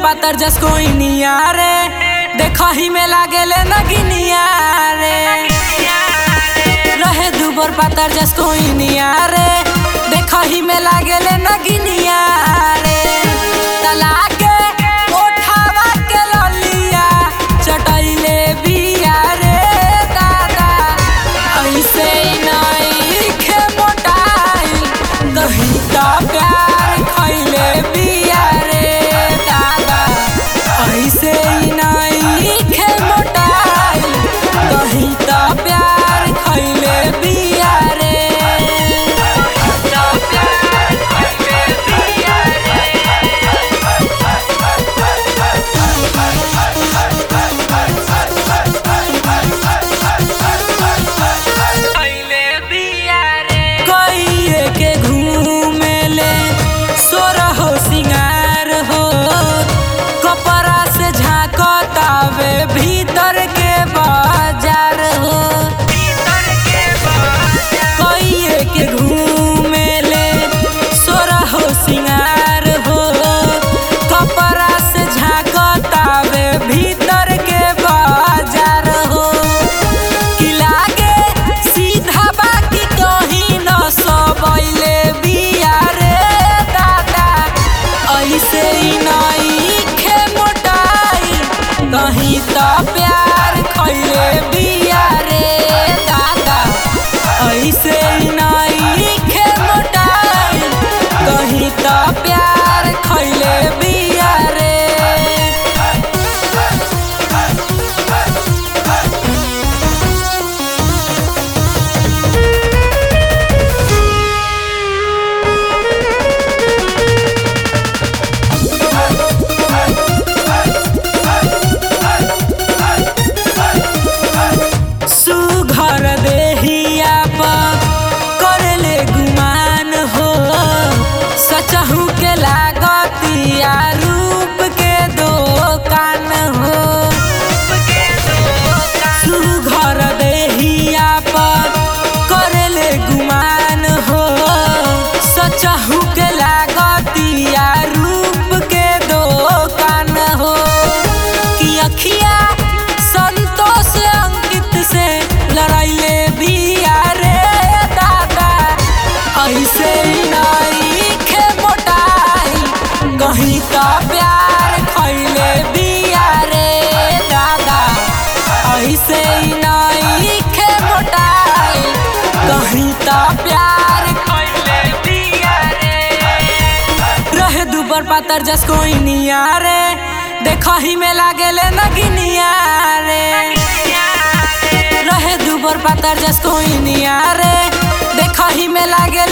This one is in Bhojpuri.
पातर जस कोई निया रे देखही में लागेले नगिनिया रे रहे दुबर पातर जस कोई निया रे देखही में लागेले नगिनिया रे तलाके ओठावा के ललिया चटैले बिया रे दादा ऐसे नइखे मोटाई दही का प्यार खैले बिया रे दादा ऐसे नइखे मोटाई दही का प्यार खैले बिया रे दही का प्यार खैले बिया कइए के घूमेले सोरहो सिंगार हो कपड़ा से झांकतावे भीतर के बाजार हो कइए के घूमेले सोरहो सिंगार हो कपड़ा से झांकतावे भीतर के बाजार हो कि लागे सीधा बाकी कहीं न सबैले बिया रे दादा ऐसे ही नइखे मोटाई कहीं त प्यार खैले बिया रे दादा ऐसे ही नइखे मोटाई कहीं त प्यार खैले बिया रे सुघर देहिया पर करले गुमान हो सचहू के लागतिया रूप के दोकान हो सुघर देहिया पर करले गुमान हो सचहू के लागतिया रूप के दोकान हो कि अखिया संतोष अंकित से लड़ाइले बिया रे दादा ऐसे ही नइखे मोटाई कहीं का प्यार खैले बिया रे दादा ऐसे ही नइखे मोटाई कहीं का प्यार खैले बिया रे रहे दुबर पातर जस कोई निया रे देखही में लागेले नगिनिया रे रहे दुबर पातर जस कोई निया रे देखही में लागे